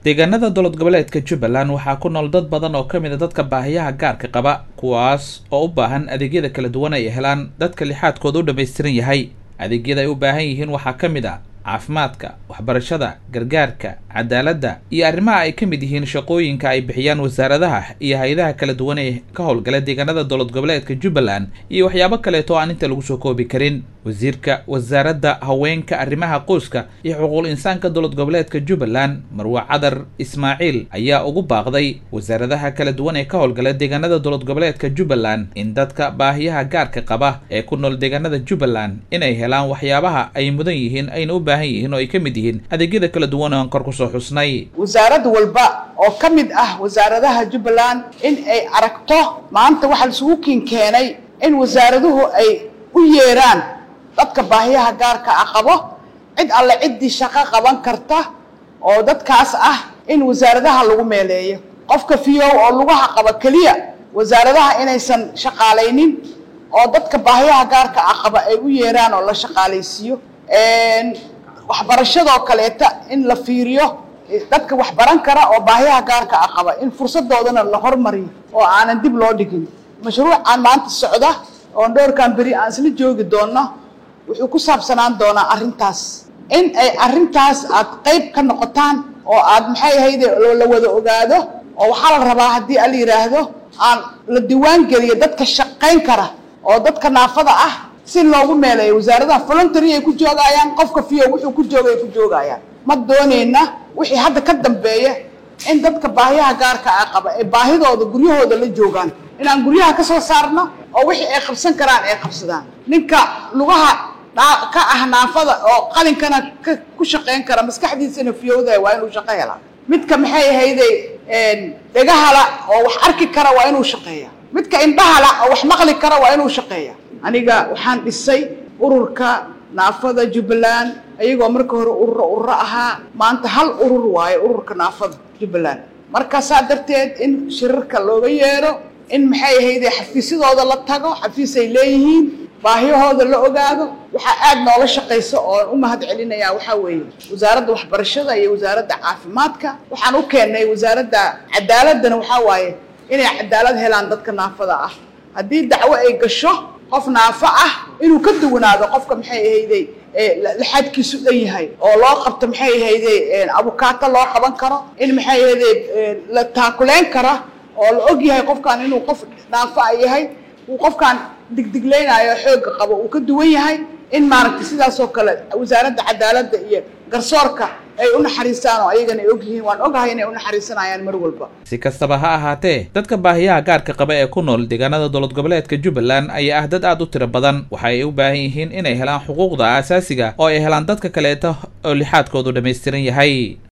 deegaanada dowlad goboleedka jubbaland waxaa ku nool dad badan oo ka mid a dadka baahiyaha gaarka qaba kuwaas oo u baahan adeegyada kala duwan ay helaan dadka lixaadkooda u dhammaystiran yahay adeegyada ay u baahan yihiin waxaa ka mid a caafimaadka waxbarashada gargaarka cadaaladda iyo arrimaha ay ka mid yihiin shaqooyinka ay bixiyaan wasaaradaha iyo hay-adaha kala duwan ee ka howlgala deegaanada dowlad goboleedka jubbaland iyo waxyaabo kaleeto aan inta lagu soo koobi karin wasiirka wasaaradda haweenka arrimaha qoyska iyo xuquuqul insaanka dowlad goboleedka jubbaland marwe cadar ismaaciil ayaa ugu baaqday wasaaradaha kala duwan ee ka howlgala deegaanada dowlad goboleedka jubbaland in dadka baahiyaha gaarka qaba ee ku nool deegaanada jubbaland inay helaan waxyaabaha ay mudan yihiin ayna u baahan yihiin oo ay ka mid yihiin adeegyada kala duwan oo aan kor kusoo xusnay wasaarad walba oo ka mid ah wasaaradaha jubbaland in ay aragto maanta waxaa laisugu kiin keenay in wasaaraduhu ay u yeeraan dadka baahiyaha gaarka ah qabo cid alle ciddii shaqo qaban karta oo dadkaas ah in wasaaradaha lagu meeleeyo qofka fiyow oo lugaha qaba keliya wasaaradaha inaysan shaqaalaynin oo dadka baahiyaha gaarka ah qaba ay u yeeraan oo la shaqaalaysiiyo waxbarashadoo kaleeta in la fiiriyo dadka wax baran kara oo baahiyaha gaarka ah qaba in fursadoodana la hormariyo oo aanan dib loo dhigin mashruucaan maanta socda oon dhowrkan beri aan isla joogi doonno wuxuu ku saabsanaan doonaa arrintaas in ay arrintaas aad qayb ka noqotaan oo aad maxay ahayde la wada ogaado oo waxaa la rabaa haddii ala yidhaahdo aan la diwaan geliyo dadka shaqayn kara oo dadka naafada ah si loogu meeleeyo wasaaradaha voluntary ay ku joogayaan qofka fiyo wuxuu ku jooga ay ku joogayaan ma doonayna wixii hadda ka dambeeya in dadka baahiyaha gaarka ah qaba ee baahidooda guryahooda la joogaan inaan guryaha ka soo saarno oo wixii ay qabsan karaan ay qabsadaan ninka lugaha ka ah naafada oo qalinkana ku shaqayn kara maskaxdiisana fiyowda waa inuu shaqo helaa midka maxay ahayde dhegahala oo wax arki kara waa inuu shaqeeya midka indhahala oo wax maqli kara waa inuu shaqeeya aniga waxaan dhisay ururka naafada jubbaland ayagoo marka hore ururo ururo ahaa maanta hal urur waayo ururka naafada jubbaland marka saa darteed in shirarka looga yeero in maxay ahayde xafiisyadooda la tago xafiis ay leeyihiin baahiyahooda la ogaado waxaa aad noola shaqaysa oon u mahad celinayaa waxaa weeye wasaaradda waxbarashada iyo wasaaradda caafimaadka waxaan u keennay wasaaradda cadaaladana waxaa waaye inay cadaalad helaan dadka naafada ah haddii dacwo ay gasho qof naafo ah inuu ka duwanaado qofka maxay ahayde laxaadkiisu dhan yahay oo loo qabto maxay ahayde abukaato loo qaban karo in maxay ahayde la taakuleyn kara oo la og yahay qofkan inuu qof naafo a yahay uu qofkan digdiglaynayo xoogga qabo uu ka duwan yahay in maaragtay sidaasoo kale wasaaradda cadaaladda iyo garsoorka ay u naxariistaan oo ayagana ay og yihiin waan ogahay inay u naxariisanayaan mar walba si kastaba ha ahaatee dadka baahiyaha gaarka qaba ee ku nool deegaanada dowlad goboleedka jubbaland ayaa ah dad aad u tiro badan waxa ay u baahan yihiin inay helaan xuquuqda aasaasiga oo ay helaan dadka kaleeta oo lixaadkoodu dhammaystiran yahay